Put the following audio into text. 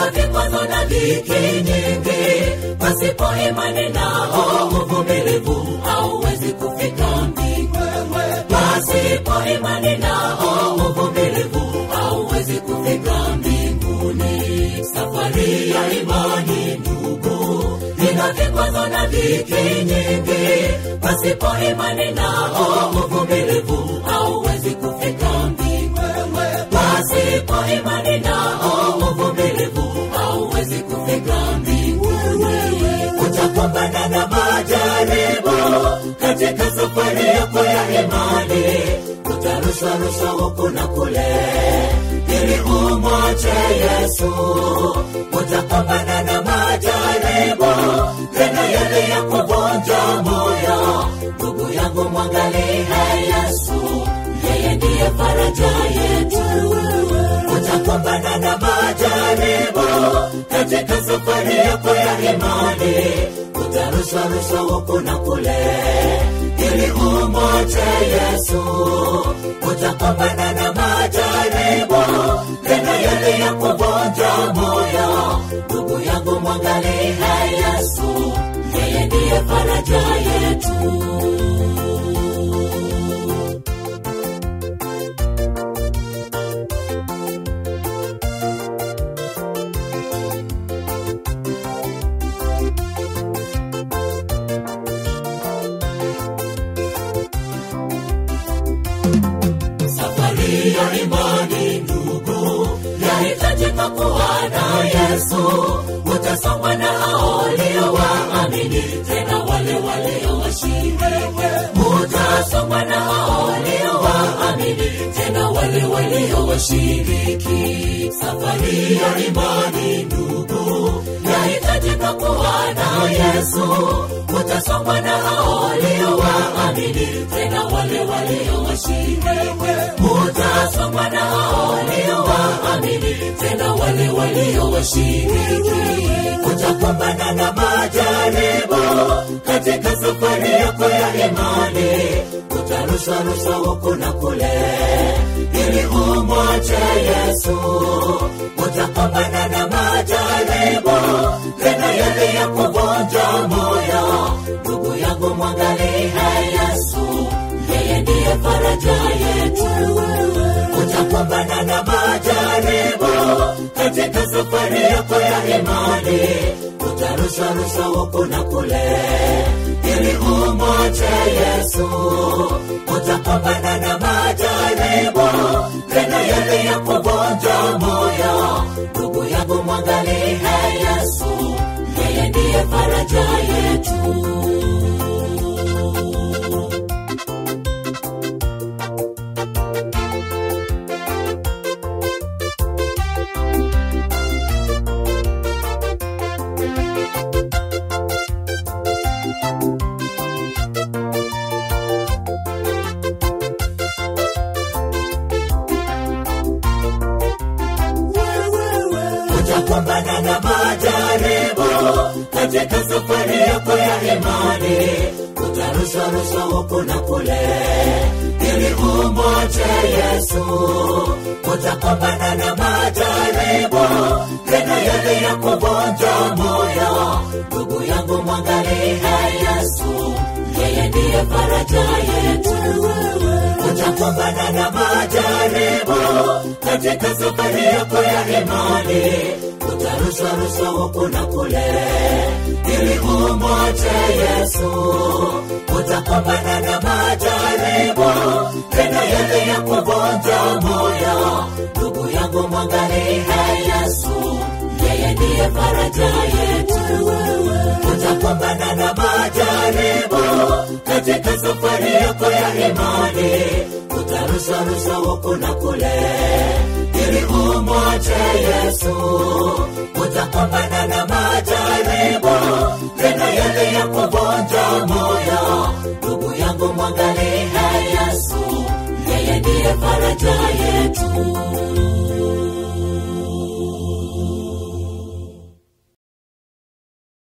ina vikwazo na dhiki nyingi pasipo imani nao uvumilivu hauwezi kufika mbinguni pasipo imani nao uvumilivu hauwezi kufika mbinguni safari ya imani ndugu ina vikwazo na dhiki nyingi pasipo imani nao uvumilivu hauwezi kufika mbinguni pasipo imani nao uvumilivu hauwezi kufika mbinguni utakumbana na majaribu katika safari yako ya imani utarushwarushwa huku na kule ili umwache yesu utakumbana na majaribu tena yale ya kuvunja moyo ndugu yangu mwangalie yesu yeye ndiye faraja yetu utakumbana na majaribu katika safari yako ya imani utarushwarushwa huku na kule ili umwache yesu utakumbana na majaribu tena yale ya kuvunja moyo ndugu yangu mwangalie yesu yeye ndiye faraja yetu safari ya imani ndugu yahitajika kuwa na yesu utasongwa na hao waliowaamini tena wale waliowashiriki utasongwa na hao waliowaamini tena wale waliowashiriki safari ya imani ndugu yahitajika kuwa na yesu utasongwa na hao waliowaamini tena wale waliowashiriki utasongwa na hao waliowaamini tena wale waliowashiriki utakumbana na majaribu katika safari yako ya imani utarushwarushwa huku na kule ili umwache yesu utakumbana na majaribu tena yale ya kuvunja moyo ndugu yangu mwangalie yesu yeye ndiye faraja yetu utakumbana na majaribu katika safari yako ya imani utarushwarushwa huku na kule ili umwache yesu utakumbana na majaribu tena yale ya kuvunja moyo ndugu yangu mwangalie yesu yeye ndiye faraja yetu utakumbana na majaribu katika safari yako ya imani utarushwarushwa huku na kule ili umwache yesu utakumbana na majaribu tena yale ya kuvunja moyo ndugu yangu mwangalie yesu yeye ndiye faraja yetu utakumbana na majaribu katika safari yako ya imani utarushwarushwa huku na kule ili umwache yesu utakumbana na majaribu tena yale ya kuvunja moyo ndugu yangu mwangalie yesu yeye ndiye faraja yetu utakumbana na majaribu katika safari yako ya imani utarushwarushwa huku na kule ili umwache yesu utakumbana na majaribu tena yale ya kuvunja moyo ndugu yangu mwangalie yesu yeye ndiye faraja yetu